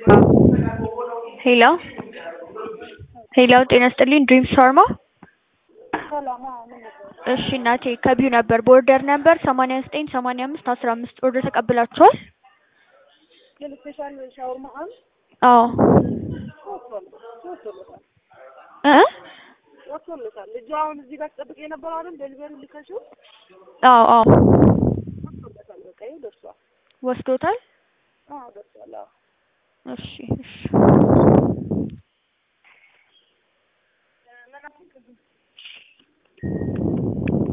ሄሎ ሄሎ ጤና ይስጥልኝ ድሪም ሻርማ እሺ እናቴ ከቢዩ ነበር በኦርደር ነበር ሰማንያ ዘጠኝ ሰማንያ አምስት አስራ አምስት ኦርደር ተቀብላችኋል? ስፔሻል ሻወርማ አሁን አዎ እ ወጥቶለታል። ልጁ አሁን እዚህ ጋር ተጠብቄ የነበረው አይደል ዴሊቨሪ ልከሽው አዎ አዎ ወጥቶለታል። በቃ ይኸው ደርሷል። ወስዶታል? አዎ ደርሷል። አዎ እሺ እሺ